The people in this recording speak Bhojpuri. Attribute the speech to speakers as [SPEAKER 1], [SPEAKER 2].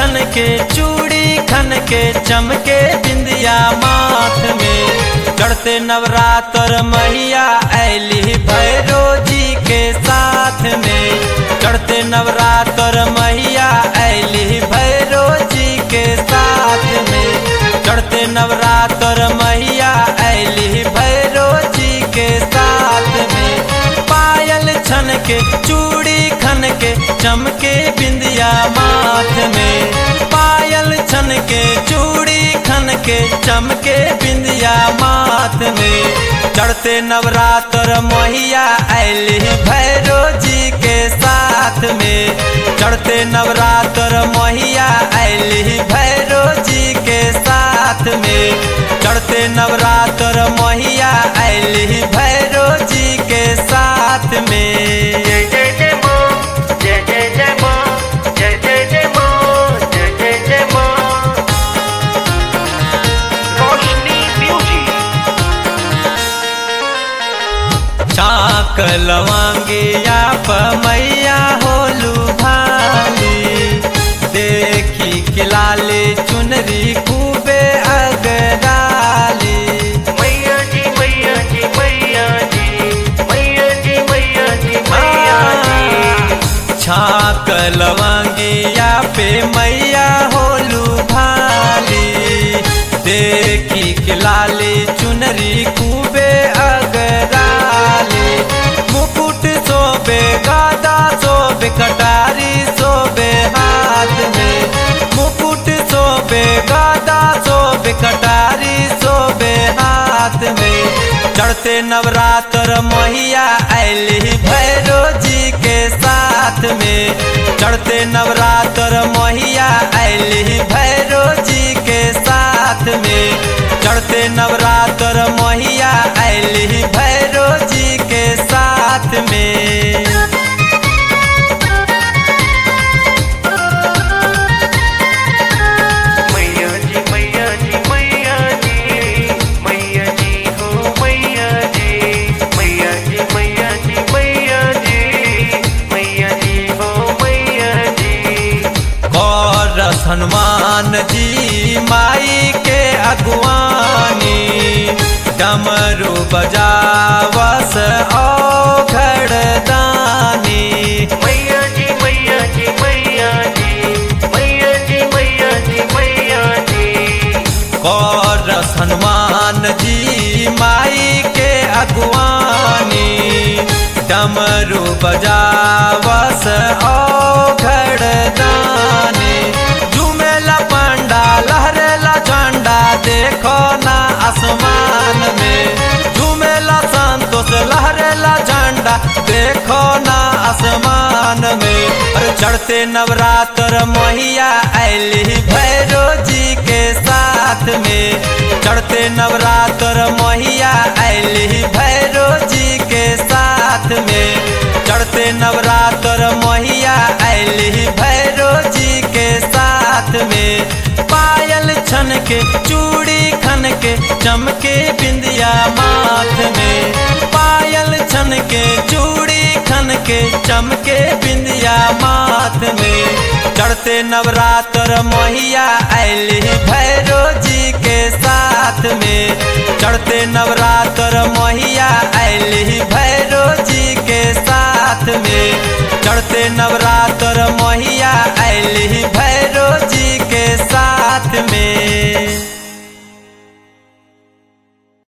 [SPEAKER 1] छन के चूड़ी खन के चमके बिंदिया माथ में चढ़ते नवरात्र मैया ऐली भैरो जी के साथ में चढ़ते नवरात्र मैया ऐली भैरो जी के साथ में चढ़ते नवरात्र मैया ऐली भैरो जी के साथ में पायल छन के चूड़ी खन के चमके बिंदिया माथ में पायल छन के चूड़ी खन के चमके बिंदिया माथ में चढ़ते नवरात्र मैया ऐली भैरो जी के साथ में चढ़ते नवरात्र मैया ऐली भैरो जी के साथ में चढ़ते नवरात्र मैया ऐली भैरो जी के साथ में
[SPEAKER 2] जय जय जय माँ जय जय जय माँ जय जय जय माँ जय जय जय माँ रोशनी म्यूजिक
[SPEAKER 1] चाक लवांगिया मैया होलू भाली देखी खिलाले चुनरी खूबे अगराली
[SPEAKER 2] मैया जी मैया जी मैया जी मैया जी मैया जी मैया जी
[SPEAKER 1] छाक लवांगिया पे मैया होलू भाली देखी खिलाले चुनरी खूबे अगराली मुकुट सोबे गादा सोबे कटारी सोबे हाथ में मुकुट सोबे गादा सोबे कटारी सोबे हाथ में चढ़ते नवरात्र मैया ऐली भैरो जी के साथ में चढ़ते नवरात्र मैया ऐली भैरो जी के साथ में चढ़ते नवरात्र मैया ऐली भैरो जी के साथ में
[SPEAKER 2] मैया जी मैया जी मैया जी मैया जी हो मैया जी मैया जी मैया जी मैया जी मैया जी हो मैया जी
[SPEAKER 1] और हनुमान जी माई के अगवानी डमरू बजावस ओ घड़दानी
[SPEAKER 2] मैया जी मैया जी मैया जी मैया जी मैया जी मैया जी
[SPEAKER 1] और हनुमान जी माई के अगवानी डमरू बजावस ओ घड़दानी झूमेला पंडा लहरेला झंडा देखो ना आसमान में झूमेला संतोष लहरेला झंडा देखो ना आसमान में और चढ़ते नवरात्र मैया ऐली भैरो जी के साथ में चढ़ते नवरात्र मैया ऐली भैरो जी के साथ में चढ़ते नवरात्र मैया ऐली भैरो जी के साथ में पायल छन के चूड़ी खन के चमके बिंदिया माथ में पायल छन के चूड़ी खन के चमके बिंदिया माथ में चढ़ते नवरात्र मैया ऐली भैरो जी के साथ में चढ़ते नवरात्र मैया ऐली भैरो जी के साथ में चढ़ते नवरात्र